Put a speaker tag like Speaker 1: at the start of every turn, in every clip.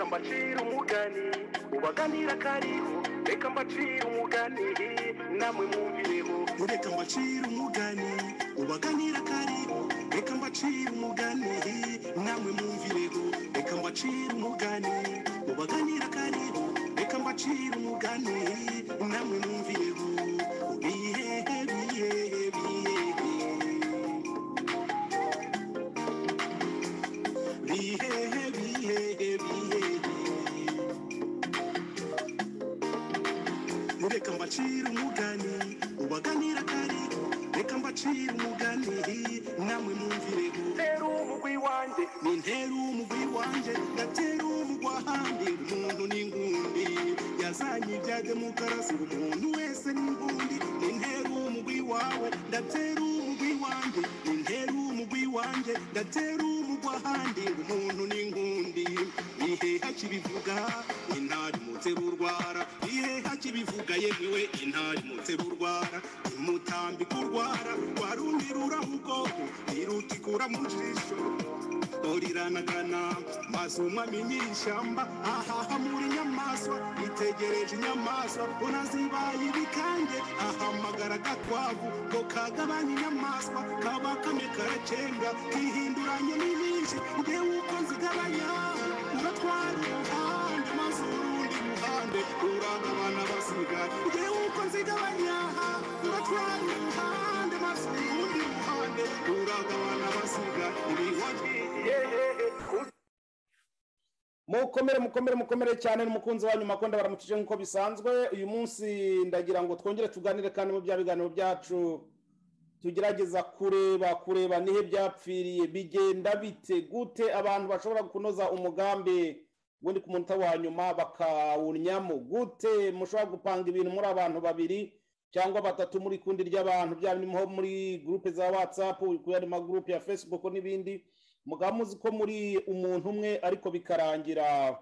Speaker 1: mbacire umugani ubaganira kariho reka mbacire umugani namwe mwumvireho reka mbacire umugani ubaganira kariho reka mbacire umugani namwe mwumvireho reka mbacire umugani ubaganira kariho reka mbacire umugani namwe mwumvireho bihehe bihehe bihehe bihehe bihehe bihehe reka mbacire umugani ubaganira kariho reka mbacire umugani namwe mwumvireho ntera umugwi wanjye ni ntera umugwi wanjye ndatera umugwa handi umuntu n'ingundi yazanye ibya demokarasi umuntu wese n'ingundi ni ntera umugwi wawe ndatera umugwi wanjye ni ntera umugwi wanjye ndatera umugwa handi umuntu n'ingundi iheha kibivuga intari mutera urwara iheha kibivuga yemwewe intari mutera urwara imutambika urwara warundiruraho ubwoko irutikura mu jisho oriranagana maze umwami nyir'ishyamba ahaha muri inyamaswa itegereje inyamaswa unazibaye ibikange ahamagara agakwavu ngo kagabanye inyamaswa kaba kamwe karacenga kihinduranye n'ibindi ngewe uko nzigabanya uratwara umuhanda maze urundi ruhande uragabana basigaye ngewe uko nzigabanya uratwara umuhanda maze urundi ruhande uragabana basigaye ibihagiye
Speaker 2: mukomere mukomere mukomere cyane n'umukunzi wanyu makonda baramukije nk'uko bisanzwe uyu munsi ndagira ngo twongere tuganire kandi mu bya biganiro byacu tugerageza kureba kureba nihe byapfiriye bigenda bite gute abantu bashobora kunoza umugambi ubundi ku munota wa nyuma bakawunyamo gute mushobora gupanga ibintu muri abantu babiri cyangwa batatu muri kundi ry'abantu byaba ni nko muri gurupe za watsapu kuri ari magurupe ya fesibuku n'ibindi mugaba muzi ko muri umuntu umwe ariko bikarangira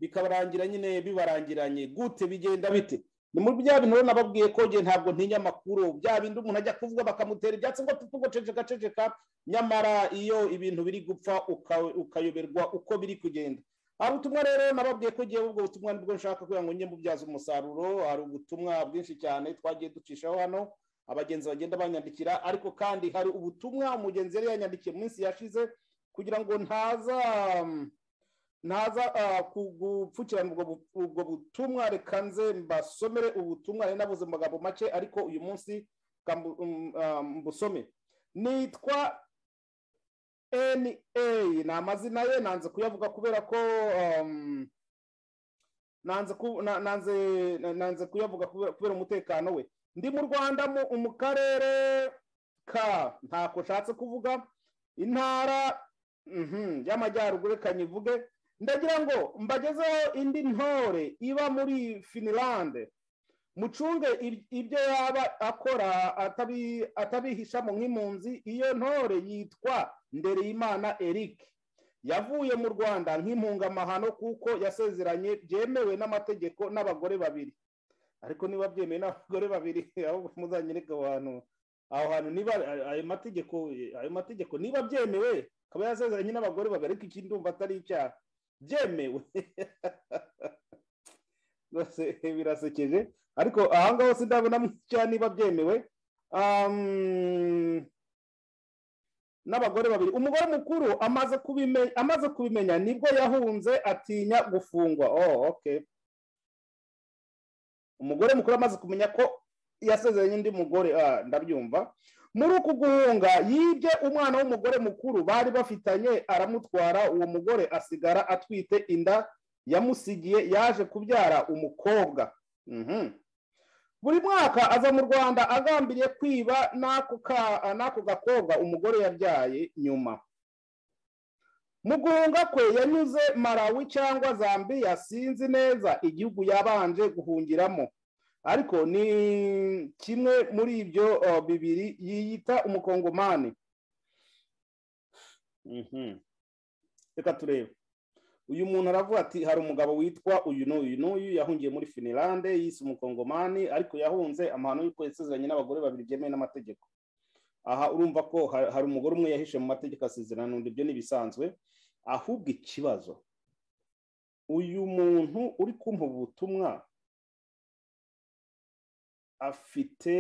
Speaker 2: bikabarangira nyine bibarangiranye gute bigenda bite ni muri bya bintu rero nababwiye ko njye ntabwo ntinya amakuru bya bindi umuntu ajya kuvuga bakamutera ibyatsi ngo tutu ngo ceceka ceceka nyamara iyo ibintu biri gupfa uka- ukayoberwa uko biri kugenda hari ubutumwa rero nababwiye ko ngiye ubwo butumwa nibwo nshaka kugira ngo njye mbubyaze umusaruro hari ubutumwa bwinshi cyane twagiye ducishaho hano abagenzi bagenda banyandikira ariko kandi hari ubutumwa umugenzi yari yanyandikiye mu minsi yashize kugira ngo ntaza ntaza ah, kugupfukirana ubwo bu- ubwo butumwa reka nze mbasomere ubutumwa nari nabuze mu magambo make ariko uyu munsi reka mbu- um, ah, mbusome nitwa na ni amazina ye nanze kuyavuga kubera ko um, nanze ku- na- nanze nanze kuyavuga kubera kubera umutekano we ndi mu rwanda mu- mu karere ka ntako nshatse kuvuga intara mhm, y'amajyaruguru reka nyivuge ndagira ngo mbagezeho indi ntore iba muri finilande mucunge ib- ibyo yaba akora atabi- atabihishamo nk'impunzi iyo ntore yitwa ndereyimana eric yavuye mu rwanda nk'impungamahano kuko yasezeranye byemewe n'amategeko n'abagore babiri ariko niba byemeye n'abagore babiri ahubwo muzanyereke aho hantu aho hantu niba ayo mategeko ayo mategeko niba byemewe akaba yasezeranye n'abagore babiri ariko ikindi ndumva atari icyaha byemewe rwose birasekeje ariko aha ngaho sindabona icyaha niba byemewe Am, n'abagore babiri umugore mukuru amaze kubimenya amaze kubimenya nibwo yahunze atinya gufungwa oh okay umugore mukuru amaze kumenya ko yasezeranye undi mugore ah, ndabyumva muri uku guhunga yibye umwana w'umugore mukuru bari bafitanye aramutwara uwo mugore asigara atwite inda yamusigiye yaje kubyara umukobwa Mhm. buri mwaka aza mu rwanda agambiriye kwiba n'ako ka- n'ako gakobwa umugore yabyaye nyuma mu guhunga kwe yanyuze malawi cyangwa zambiya sinzi neza igihugu yabanje guhungiramo ariko ni kimwe muri ibyo uh, bibiri yiyita umukongomani Mhm. reka turebe uyu muntu aravuga ati hari umugabo witwa uyu n'uyu n'uyu yahungiye muri finilande yise umukongomani ariko yahunze amahano y'uko yasezeranye n'abagore babiri byemewe n'amategeko aha urumva ko ha- hari umugore umwe yahishe mu mategeko asezerana n'undi ibyo ni ibisanzwe ahubwo ikibazo uyu muntu uri kumpa ubutumwa afite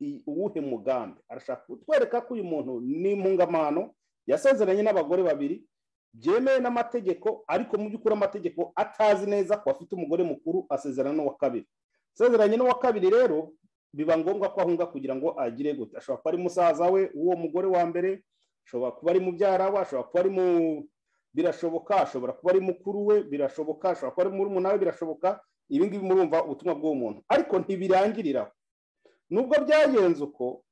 Speaker 2: i- uwuhe mugambi arashaka kutwereka ko uyu muntu ni impungamano yasezeranye n'abagore babiri byemewe n'amategeko ariko mu by'ukuri amategeko atazi neza ko afite umugore mukuru asezerana n'uwa kabiri asezeranye n'uwa kabiri rero biba ngombwa ko ahunga kugira ngo agire gute ashobora kuba ari musaza we w'uwo mugore wa mbere ashobora kuba ari mubyara we ashobora kuba ari mu birashoboka ashobora kuba ari mukuru we birashoboka ashobora kuba ari murumuna we birashoboka ibi ngibi murumva ubutumwa bw'uwo muntu ariko ntibirangirira aho nubwo byagenze uko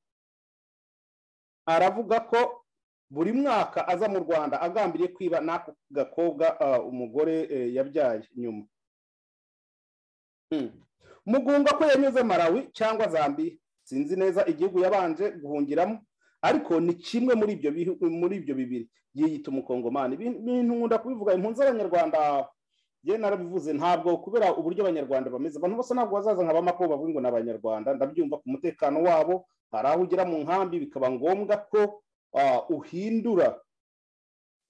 Speaker 2: aravuga ko buri mwaka aza mu rwanda agambiriye kwiba n'ako gakobwa ah, umugore eh, yabyaye nyuma Mm. mugunga ko yanyuze malawi cyangwa zambiya sinzi neza igihugu yabanje guhungiramo ariko ni kimwe muri ibyo bihu- muri ibyo bibiri yiyita umukongomani Ibintu- ibintu nkunda kubivuga impunzi z'abanyarwanda yewe narabivuze ntabwo kubera uburyo abanyarwanda bameze abantu bose ntabwo bazaza nka bamako bavuga ngo ni abanyarwanda ndabyumva ku mutekano wabo hari aho ugera mu nkambi bikaba ngombwa ko ah, uhindura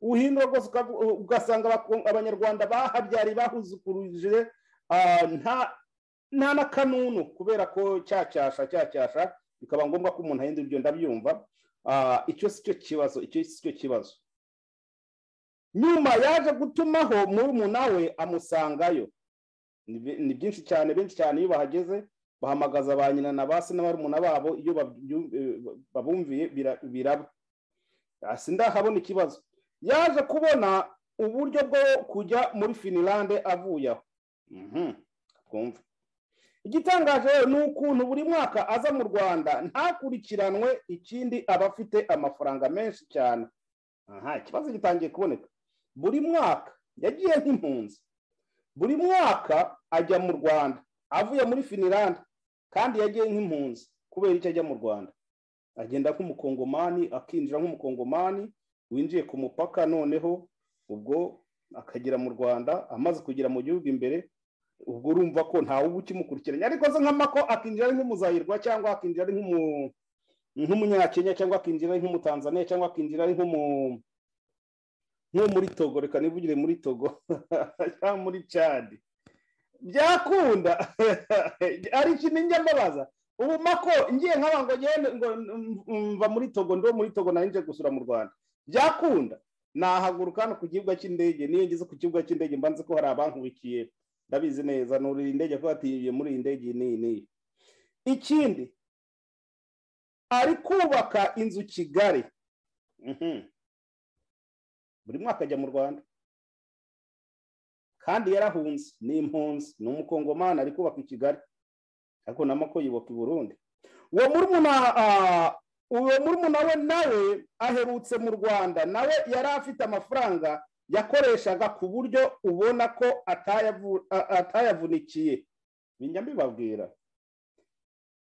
Speaker 2: uhindura rwose ukavu- ugasanga abako- abanyarwanda bahabyariye bahuzukuruje ah, nta nta na kanunu kubera ko cyacyasha cyacyasha bikaba ngombwa ko umuntu ahindura ibyo ndabyumva Ah, icyo si cyo kibazo icyo si cyo kibazo nyuma yaje gutumaho murumuna we amusangayo Ni bi- ni byinshi cyane benshi cyane iyo bahageze bahamagaza ba nyina na ba se na barumuna babo iyo babyu- eh, babumviye bira- biraba Ah, sindahabona ikibazo yaje kubona uburyo bwo kujya muri finilande avuye aho Mhm, twumve igitangaje rero ni ukuntu buri mwaka aza mu rwanda ntakurikiranwe ikindi aba afite amafaranga menshi cyane aha ikibazo gitangiye kuboneka buri mwaka yagiye nk'impunzi buri mwaka ajya mu rwanda avuye muri finilande kandi yagiye nk'impunzi kubera icyo ajya mu rwanda agenda nk'umukongomani akinjira nk'umukongomani winjiye ku mupaka noneho ubwo akagera mu rwanda amaze kugera mu gihugu imbere ubwo urumva ko ntawe uba ukimukurikiranye ariko se nk'amako akinjira ari nk'umuzayirwa cyangwa akinjira ari nk'umu nk'umunyakenya cyangwa akinjira ari nk'umutanzaniya cyangwa akinjira ari nk'umu nko muri togo reka nivugire muri togo cyangwa muri cadi byakunda ari ikintu njya mbabaza ubu mako ngiye nk'aba ngo ngende ngo mva muri togo ndo muri togo nari nje gusura mu rwanda byakunda nahaguruka hano ku kibuga cy'indege niyo ngeze ku kibuga cy'indege mba nzi ko hari abankubikiye ndabizi neza nuri iyi ndege kuko atiye muri iyi ndege iyi n'iyi n'iyi ikindi ari kubaka inzu kigali Mhm. buri mwaka ajya mu rwanda kandi yarahunze ni impunzi ni umukongomani ari kubaka i kigali ariko na mako yubaka i burundi uwo murumuna ah, uwo murumuna we nawe aherutse mu rwanda nawe yari afite amafaranga yakoreshaga ku buryo ubona ko atayavu- a- atayavunikiye bijya mbibabwira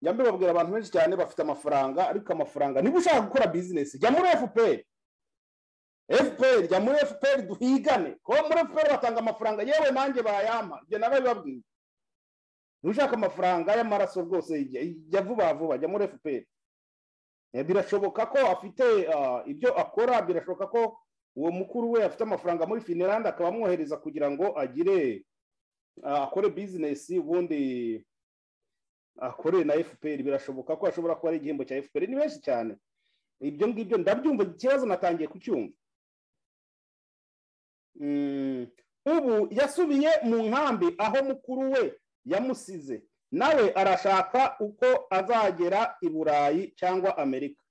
Speaker 2: njya mbibabwira abantu benshi cyane bafite amafaranga ariko amafaranga niba ushaka gukora bizinesi jya muri fpr fpr jya muri fpr duhigane kuko muri fpr batanga amafaranga yewe nanjye bayampa ibyo narabibabwiye ushaka amafaranga y'amaraso rwose jya jya vuba vuba jya muri fpr Eh, birashoboka ko afite ah, ibyo akora birashoboka ko uwo mukuru we afite amafaranga muri finiranda akaba amwohereza kugira ngo agire ah, akore bizinesi ubundi akore na fpr birashoboka ko ashobora kuba ari igihembo cya fpr ni benshi cyane ibyo ngibyo ndabyumva ikibazo natangiye kucyumva Mm, ubu yasubiye mu nkambi aho mukuru we yamusize nawe arashaka uko azagera i burayi cyangwa amerika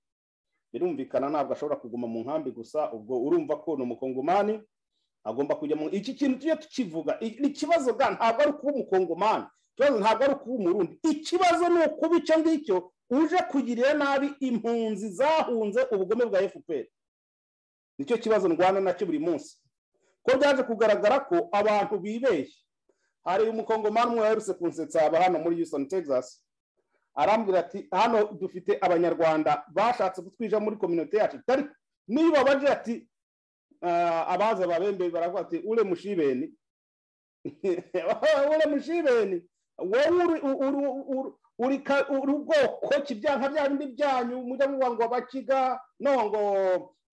Speaker 2: birumvikana ntabwo ashobora kuguma mu nkambi gusa ubwo urumva ko ni umukongomani agomba kujya mu iki kintu tujye tukivuga i- ni ikibazo ga ntabwo ari ukuba umukongomani ikibazo ntabwo ari ukuba umurundi ikibazo ni ukuba icyo ngicyo uje kugirira nabi impunzi zahunze ubugome bwa fpr nicyo kibazo ndwana nacyo buri munsi ko byaje kugaragara ko abantu bibeshye hari umukongomani umwe waherutse kunsetsa aba hano muri houston texas arambwira ati hano dufite abanyarwanda bashatse kutwija muri kominote yacu itari niba bagira ati "Ah, abaza babembe baravuga ati ule mushibeni ule mushibeni wowe uri- uri- uri- uri ka- uri ubwoko ki bya nka bya bindi byanyu mujya muvuga ngo abakiga no ngo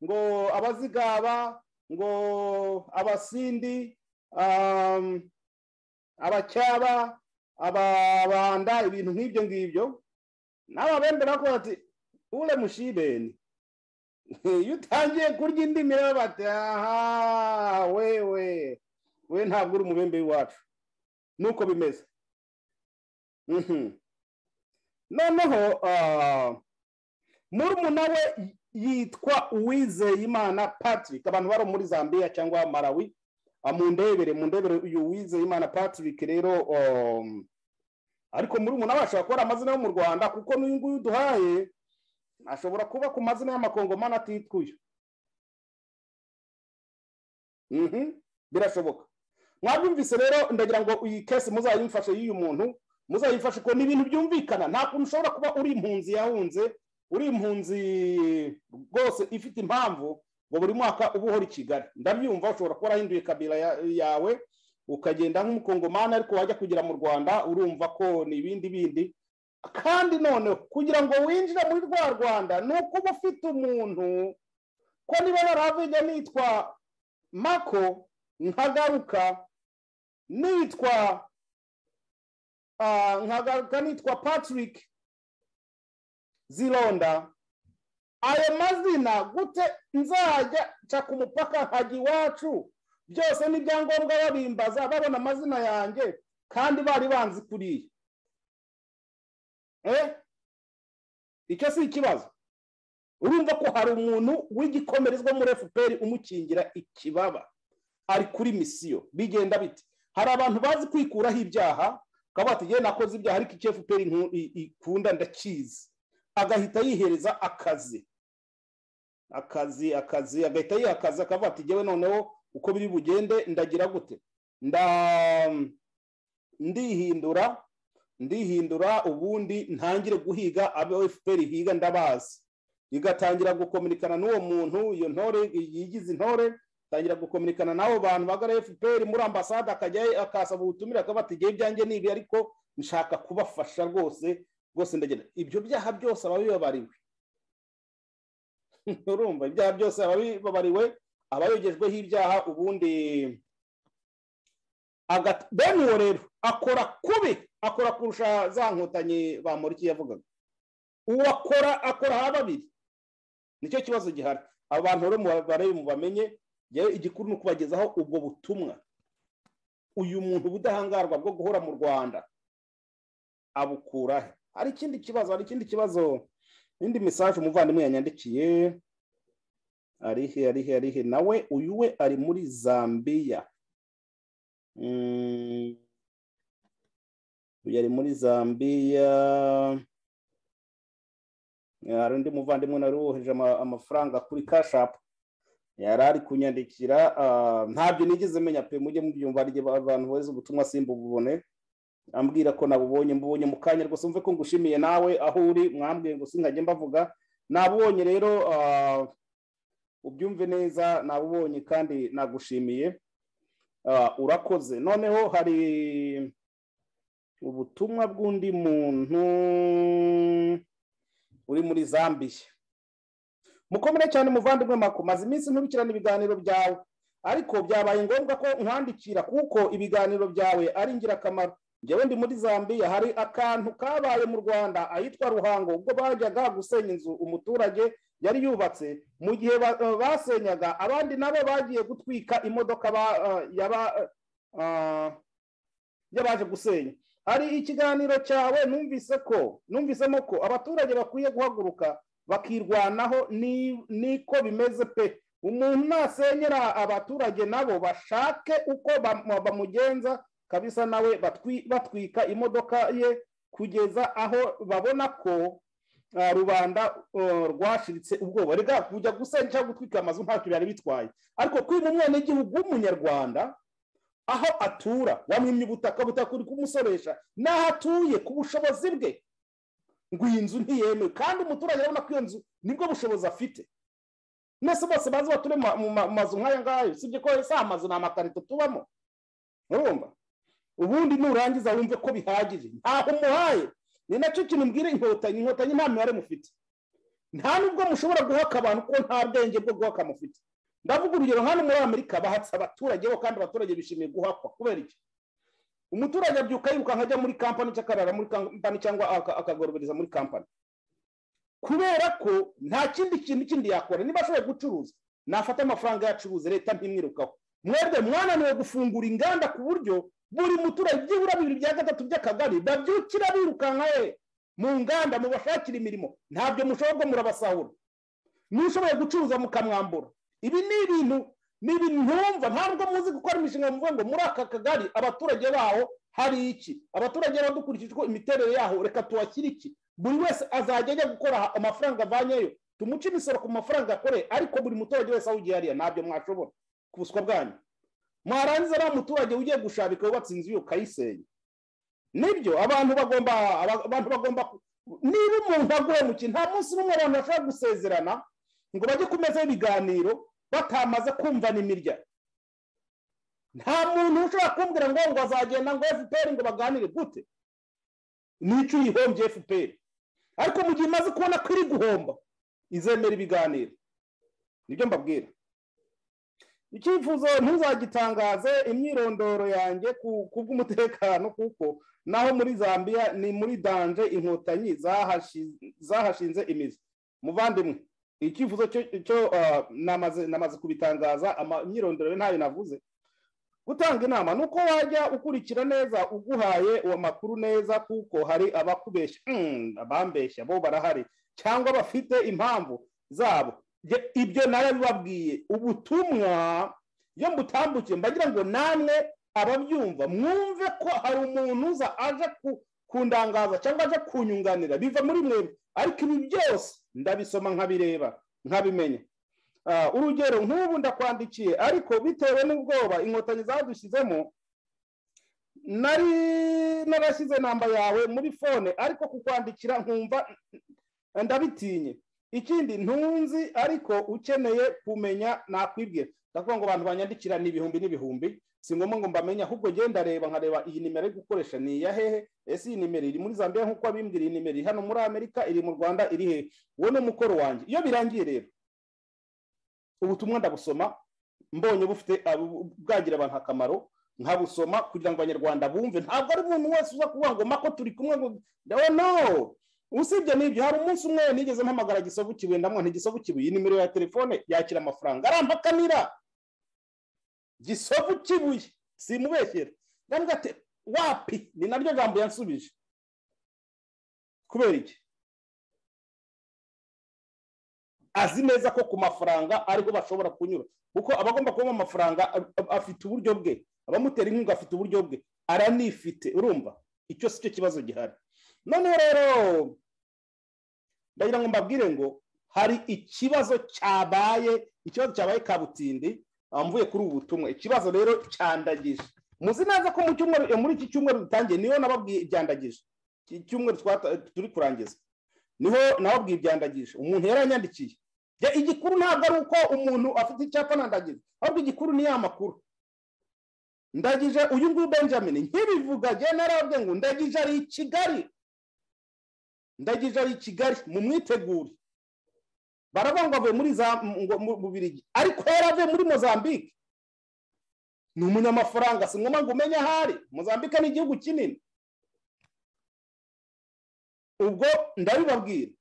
Speaker 2: ngo abazigaba ngo abasindi um, abacyaba ababanda ibintu nk'ibyo ngibyo nawe abemera ko bati ure mushibeni iyo utangiye kurya indi mirire bati aha wewe we ntabwo uri umubembe w'iwacu nuko bimeze noneho murumuna we yitwa uwizeyimana patrick abantu bari muri zambia cyangwa malawi mu ndebere mu ndebere uyu uwizeyimana patrick rero ariko murumuna we ashobora kuba ari amazina yo mu rwanda kuko n'uyu nguyu duhaye ashobora kuba ku mazina y'amakongomani atitwuye birashoboka mwabyumvise rero ndagira ngo iyi kesi muzayimfashe y'uyu muntu muzayifashe uko ni ibintu byumvikana nta kuntu ushobora kuba uri impunzi yahunze uri impunzi rwose ifite impamvu ngo buri mwaka uba uhora i kigali ndabyumva ushobora kuba warahinduye kabira yawe ukagenda nk'umukongomani ariko wajya kugera mu rwanda urumva ko ni ibindi bindi kandi noneho kugira ngo winjire muri rwa rwanda ni ukuba ufite umuntu ko niba naravuga nitwa mako nkagaruka nitwa nkagaruka nitwa patrick zironda ayo mazina gute nzajya nca ku mupaka nkajya iwacu byose n'ibyangombwa babimbaza babona amazina yanjye kandi bari banzi kuriya icyo si ikibazo urumva ko hari umuntu w'igikomerezwa muri fpr umukingira ikibaba ari kuri misiyo bigenda biti hari abantu bazi kwikuraho ibyaha ukaba watugenda nakoze ibyaha ariko icyo fpr ikunda ndakizi agahita yihereza akazi akazi akazi agahita yiha akazi akavuga ati ngewe noneho uko biri bugende ndagira gute ndihindura ndihindura ubundi ntangire guhiga abo fpr higa ndabazi igatangira gukominikana n'uwo muntu iyo ntore yigize intore atangira gukominikana n'abo bantu bagara fpr muri ambasade akajya akasaba ubutumire akavuga ati ngewe ibyanjye ni ibi ariko nshaka kubafasha rwose rwose ndagenda ibyo byaha byose aba bibabariwe urumva ibyaha byose aba bibabariwe aba yogejweho ibyaha ubundi bene uwo rero akora kubi akora kurusha za nkotanyi bamuriki yavugaga uwo akora akora ha babiri nicyo kibazo gihari abantu rero barebe mu bamenye igikuru ni ukubagezaho ubwo butumwa uyu muntu ubudahangarwa bwo guhora mu rwanda abukurahe hari ikindi kibazo hari ikindi kibazo indi mesaje umuvandimwe yanyandikiye arihe arihe arihe nawe uyu we ari muri zambiya uyu ari muri zambiya hari undi muvandimwe nari woheje amafaranga kuri kashapu yari ari kunyandikira ntabyo nigeze menya pe mujye mubyumva hari igihe abantu bohereza ubutumwa simba bubone ambwira ko nabubonye mbubonye mu kanya rwose wumve ko ngushimiye nawe aho uri mwambwiye ngo nkajya mbavuga nabubonye rero ubyumve neza nabubonye kandi nagushimiye urakoze noneho hari ubutumwa bw'undi muntu uri muri zambiya mukomere cyane muvandimwe mako maze iminsi nkurikirana ibiganiro byawe ariko byabaye ngombwa ko nkwandikira kuko ibiganiro byawe ari ingirakamaro njyewe ndi muri zambiya hari akantu kabaye mu rwanda ahitwa ruhango ubwo bajyaga gusenya inzu umuturage yari yubatse mu gihe basenyaga abandi nabo bagiye gutwika imodoka y'abaje gusenya hari ikiganiro cyawe numvise ko numvisemo ko abaturage bakwiye guhaguruka bakirwanaho niko bimeze pe umuntu nasenyera abaturage nabo bashake uko bamugenza kabisa nawe batwika imodoka ye kugeza aho babona ko rubanda rwashiritse ubwoba rega kujya gusenya cyangwa gutwika amazu ntacyo byari bitwaye ariko kwiba umwenegihugu w'umunyarwanda aho atura wamwimye ubutaka ubutaka uri kumusoresha n'aho atuye ku bushobozi bwe ngo iyi nzu ntiyemewe kandi umuturage arabona ko iyo nzu nibwo bushobozi afite mwese bose bazi bature mu mazu nk'aya ngayo usibye ko si amazu ni amakarito tubamo urumva ubundi nurangiza wumve ko bihagije ntabwo umuhaye ni nacyo kintu mbwira inkotanyi inkotanyi nta mibare mufite nta nubwo mushobora guhaka abantu ko nta bwenge bwo guhaka mufite ndavuga urugero hano muri amerika bahatse abaturage bo kandi abaturage bishimiye guhakwa kubera iki umuturage abyuka yirukanka ajya muri kampani cyangwa akarara muri kampani cyangwa aka- akagorobereza muri kampani kubera ko nta kindi kintu kindi yakora niba ashoboye gucuruza nafata amafaranga yacuruza leta ntimwirukaho mwebwe mwananiwe gufungura inganda ku buryo buri muturage byibura bibiri bya gatatu by'akagari babyukira birukanka ye mu nganda mubashakira imirimo ntabyo mushobora murabasahura nushoboye gucuruza mukamwambura ibi ni ibintu ni ibintu ntumva ntabwo muzi gukora imishinga muvuga ngo muri aka kagari abaturage baho hari iki abaturage baho dukurikije uko imiterere yaho reka tuhashyire iki buri wese azajya ajya gukora amafaranga avanyeyo tumuce imisoro ku mafaranga akoreye ariko buri muturage wese aho ugiye hariya ntabyo mwashobora ku buswa bwanyu mwarangiza nta muturage ugiye gushabika wubatse inzu yo ukayisenya nibyo abantu bagomba aba- abantu bagomba ku- niba umuntu aguhemukiye nta munsi n'umwe abantu bashobora gusezerana ngo bajye ku meza y'ibiganiro batamaze kumvana imirya nta muntu ushobora kumbwira ngo ngo azagenda ngo fpr ngo baganire gute n'icyo uyihombye fpr ariko mu gihe imaze kubona ko iri guhomba izemera ibiganiro nibyo mbabwira icyifuzo ntuzagitangaze imyirondoro yanjye ku- ku bw'umutekano kuko naho muri zambia ni muri danje inkotanyi zahashi- zahashinze imizi muvandimwe icyifuzo cyo cyo, ah, namaze namaze kubitangaza ama- imyirondoro ye ntayo navuze gutanga inama ni uko wajya ukurikira neza uguhaye uwo makuru neza kuko hari abakubeshya Mm, abambeshya bo barahari cyangwa bafite impamvu zabo Jye- ibyo narabibabwiye ubutumwa iyo mbutambukiye mbagira ngo namwe ababyumva mwumve ko hari umuntu uza aje ku- kundangaza cyangwa aje kunyunganira biva muri mwebwe ariko ibi byose ndabisoma nkabireba nkabimenya Ah, urugero nk'ubu ndakwandikiye ariko bitewe n'ubwoba inkotanyi zadushyizemo nari narashyize namba yawe muri fone ariko kukwandikira nkumva ndabitinye ikindi ntunzi ariko ukeneye kumenya nakwibwira ndavuga ngo abantu banyandikira ni ibihumbi n'ibihumbi si ngombwa ngo mbamenye ahubwo njye ndareba nkareba iyi nimero yo gukoresha ni iya hehe ese iyi nimero iri muri zambia nk'uko abimbwira iyi nimero iri hano muri amerika iri mu rwanda iri hehe uwo ni umukoro wanjye iyo birangiye rero ubutumwa ndabusoma mbonye bufite abu- bwagira abantu akamaro nkabusoma kugira ngo abanyarwanda bumve ntabwo ari umuntu wese uza kuvuga ngo mako turi kumwe ngo no no usibye n'ibyo hari umunsi umwe nigeze mpamagara gisovu kibuye ndamwa ntigisovu kibuye nimero ya telefone yakira amafaranga arampakanira gisovu kibuye simubeshyera ndambwira ati wapi ni naryo jambo yansubije kubera iki azi neza ko ku mafaranga ariho bashobora kunyura kuko abagomba kubamo amafaranga a- a- afite uburyo bwe abamutera inkunga afite uburyo bwe aranifite urumva icyo si cyo kibazo gihari noneho rero ndagira ngo mbabwire ngo hari ikibazo cyabaye ikibazo cyabaye kabutindi ah, mvuye kuri ubu butumwa ikibazo rero cyandagije muzi neza ko mu cyumweru eh, muri iki cyumweru dutangiye niho nababwiye ibyandagije iki cyumweru twata- turi kurangiza niho nababwiye ibyandagije umuntu yaranyandikiye Jya- igikuru ntabwo ari uko umuntu afite icyapa nandagije ahubwo igikuru ni ya makuru ndagije uyu nguyu benjamin nkibivuga njye narabwe ngo ndagije ari i kigali ndagije ari i kigali mu mwitegure baravuga ngo avuye muri za ngo mu bubirigi ariko yari avuye muri mozambique ni umunyamafaranga si ngombwa ngo umenye aho ari mozambique ni igihugu kinini ubwo ndabibabwira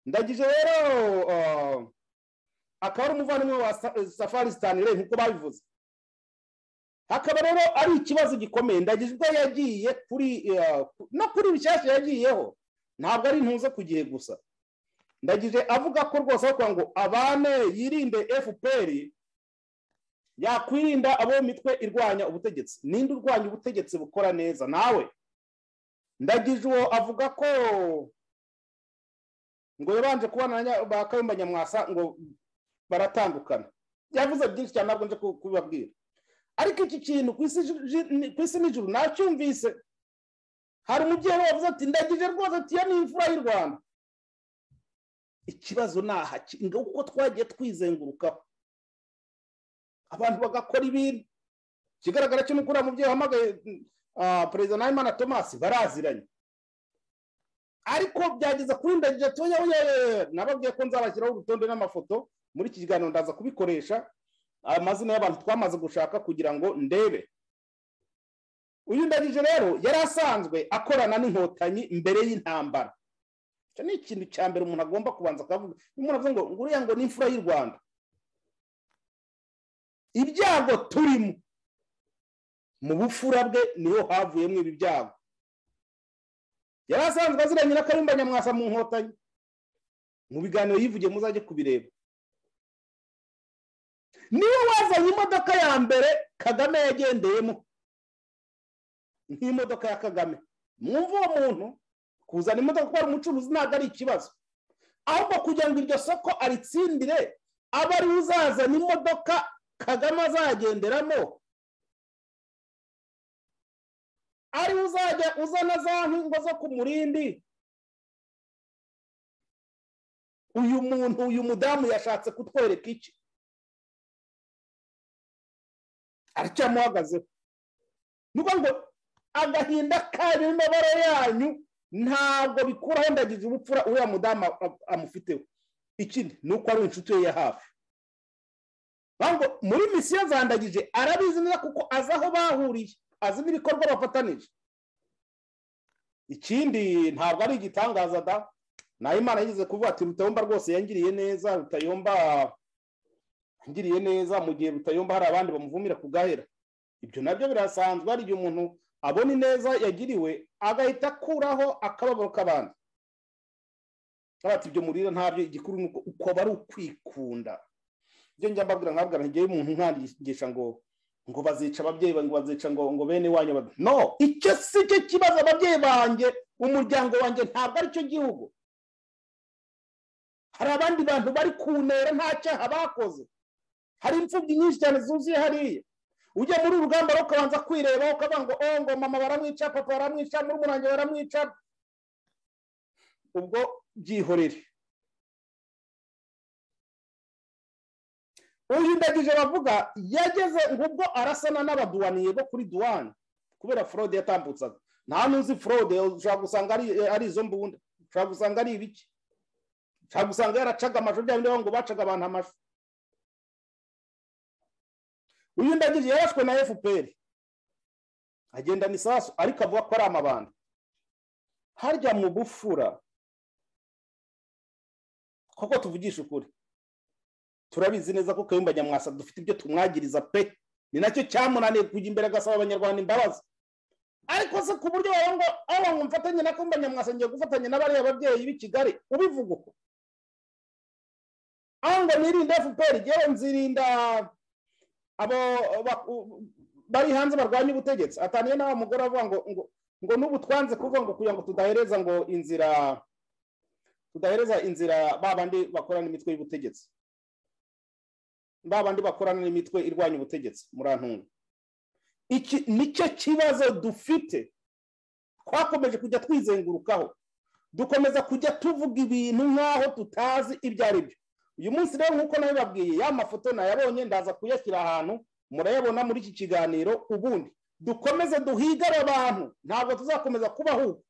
Speaker 2: ndagije rero ah, akaba ari umuvandimwe wa Sa- safari stanley nkuko babivuze hakaba rero ari ikibazo gikomeye ndagije ubwo yagiye kuri eh, ku- no kuri bishyashya yagiyeho ntabwo ari ntuze ku gihe gusa ndagije avuga ko rwose bakora ngo abane yirinde fpr yakwirinda abo mu mitwe irwanya ubutegetsi ninde urwanya ubutegetsi bukora neza nawe ndagije uwo avuga ko ngo yabanje kubana na nya- ba kayumba nyamwasa ngo baratandukana yavuze byinshi cyane ntabwo nje ku- kubibabwira ariko iki kintu ku isi ji- ni- ku isi nijoro nacyumvise hari umubyeyi wavuze ati ndagije rwose ati iyo ni imfura y'u rwanda ikibazo ni aha ki- ngo uko twagiye twizengurukaho abantu bagakora ibintu ikigaragara cyo ni uko uriya mubyeyi wahamagaye mm, ah, perezida nahimana tomasi baraziranye ariko byageze kuri ndagira tuya nababwiye ko nzabashyiraho urutonde n'amafoto muri iki kiganiro ndaza kubikoresha amazina y'abantu twamaze gushaka kugira ngo ndebe uyu ndagije rero yari asanzwe akorana n'inkotanyi mbere y'intambara icyo ni ikintu cya mbere umuntu agomba kubanza akavuga umuntu avuga ngo nguriya ngo ni imfura y'u rwanda ibyago turimo mu bufura bwe niho havuyemo ibi byago yari asanzwe aziranye na kayumba nyamwasa mu nkotanyi mu biganiro yivugiye muzajye kubireba niwe wazanye imodoka ya mbere kagame yagendeyemo nk'imodoka ya kagame mwumva uwo muntu kuzana imodoka kuko ari umucuruzi ntabwo ari ikibazo ahubwo kugira ngo iryo soko aritsindire abe ariwe uzazana imodoka kagame azagenderamo ari uzajya uzana za nkingo zo ku murindi uyu muntu uyu mudamu yashatse kutwereka iki aracyamuhagazeho ni ukuvuga ngo agahinda kari mu mabara yanyu ntabwo bikuraho ndagize ubupfura uriya mudamu amufiteho ikindi ni uko ari inshuti ye ya hafi muri misiyo zandagije arabizi neza kuko azi aho bahuriye azi n'ibikorwa bafatanije ikindi ntabwo ari igitangaza da nayo imana yigeze kuvuga ati rutayomba rwose yangiriye neza rutayomba yangiriye neza mu gihe rutayomba hari abandi bamuvumira kugahera ibyo nabyo birasanzwe hari igihe umuntu abona ineza yagiriwe agahita akuraho akababaro k'abandi ati ibyo murira ntabyo igikuru ni uko uko aba ari ukwikunda ibyo njya mbabwira nkabwira ntigiye umuntu nkangisha ngo ngo bazica ababyeyi ngo bazica ngo ngo bene wanyu no icyo si cyo kibazo ababyeyi banjye umuryango wanjye ntabwo ari cyo gihugu hari abandi bantu bari kunera nta cyaha bakoze hari imfubyi nyinshi cyane zuzuye hariya ujya muri urugamba rero ukabanza kwirebaho ukavuga ngo oh ngo mama baramwica papa baramwica murumuna wanjye baramwica ubwo byihorere uyu ndagije bavuga yageze ubwo arasana n'abaduwaniye bo kuri duwani kubera forode yatambutsaga nta n'uzi forode ushobora gusanga ari izo mbunda ushobora gusanga ari ibiki ushobora gusanga yaracaga amashuri byaba ngo bacaga abantu amashuri uyu ndagije yarashwe na fpr agendana isasu ariko avuga ko ari amabanda harya mu bufura koko tuvugisha ukuri turabizi neza ko kayumba nyamwasa dufite ibyo tumwagiriza pe ni nacyo cyamunaniye kujya imbere agasaba abanyarwanda imbabazi ariko se ku buryo wawe ngo aho ngo mfatanye na kayumba nyamwasa ngiye gufatanya n'abariya babyeyi b'i kigali ubivuga uko aho ngo nirinde fpr yewe nzirinda abo bari hanze barwanya ubutegetsi ataniye nawe mugore avuga ngo ngo n'ubu twanze kuvuga ngo kugira ngo tudahereza ngo inzira tudahereza inzira ba bandi bakorana imitwe y'ubutegetsi ba bandi bakorana n'imitwe irwanya ubutegetsi murantunga iki nicyo kibazo dufite twakomeje kujya twizengurukaho dukomeza kujya tuvuga ibintu nk'aho tutazi ibyo ari byo uyu munsi rero nk'uko nabibabwiye ya mafoto nayabonye ndaza kuyashyira ahantu murayabona muri iki kiganiro ubundi dukomeze duhigare abantu ntabwo tuzakomeza kubahuka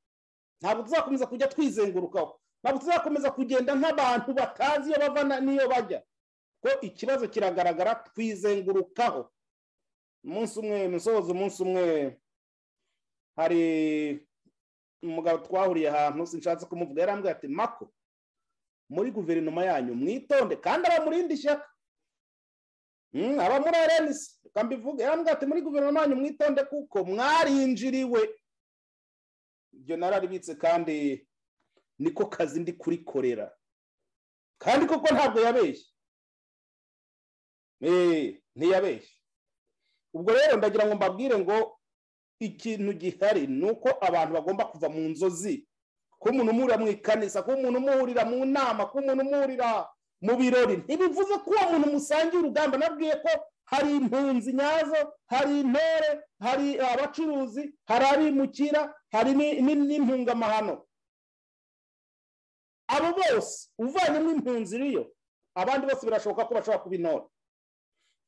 Speaker 2: ntabwo tuzakomeza kujya twizengurukaho ntabwo tuzakomeza kugenda nk'abantu batazi iyo bava n'iyo bajya ko ikibazo kiragaragara twizengurukaho umunsi umwe musoza umunsi umwe hari umugabo twahuriye ahantu sinshatse kumuvuga yarambwira ati mako muri guverinoma yanyu mwitonde kandi aba muri indi shyaka aba muri erenisi tukambivuga yarambwira ati muri guverinoma yanyu mwitonde kuko mwarinjiriwe ibyo nararibitse kandi niko kazi ndi kurikorera kandi koko ntabwo yabeshye ntiyabeshye ubwo rero ndagira ngo mbabwire ngo ikintu gihari ni uko abantu bagomba kuva mu nzozi kuba umuntu umuhurira mu ikanisa kuba umuntu umuhurira mu nama kuba umuntu umuhurira mu birori ntibivuze ko uwo muntu musangiye urugamba nabwiye ko hari impunzi nyazo hari intore hari abacuruzi hari abimukira hari n'impungamahano abo bose uvanyemo impunzi iriyo abandi bose birashoboka ko bashobora kuba intore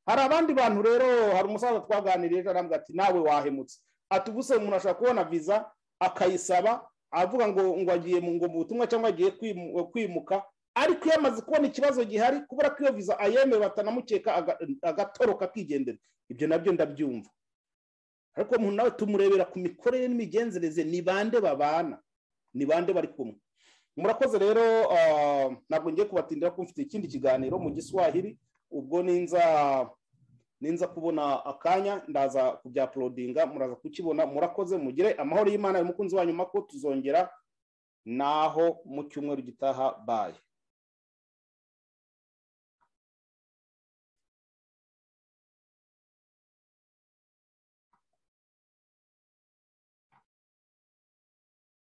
Speaker 2: hari abandi bantu rero hari umusaza twaganiriye arambwira ati nawe wahemutse ati ubuse umuntu ashobora kubona viza akayisaba avuga ngo ngo agiye mu ngo mu butumwa cyangwa agiye kwimu- kwimuka ariko iyo amaze kubona ikibazo gihari kubera ko iyo viza ayemewe batanamukeka aga- agatoroka akigendera ibyo nabyo ndabyumva ariko umuntu nawe tumurebera ku mikorere n'imigenzereze ni bande babana ni bande bari kumwe murakoze rero ah, ntabwo ngiye kubatindira ko mfite ikindi kiganiro mu giswahili ubwo ninza ninza kubona akanya ndaza kubyapulodinga muraza kukibona murakoze mugire amahoro y'imana y'umukunzi wanyu mako tuzongera naho mu cyumweru gitaha baye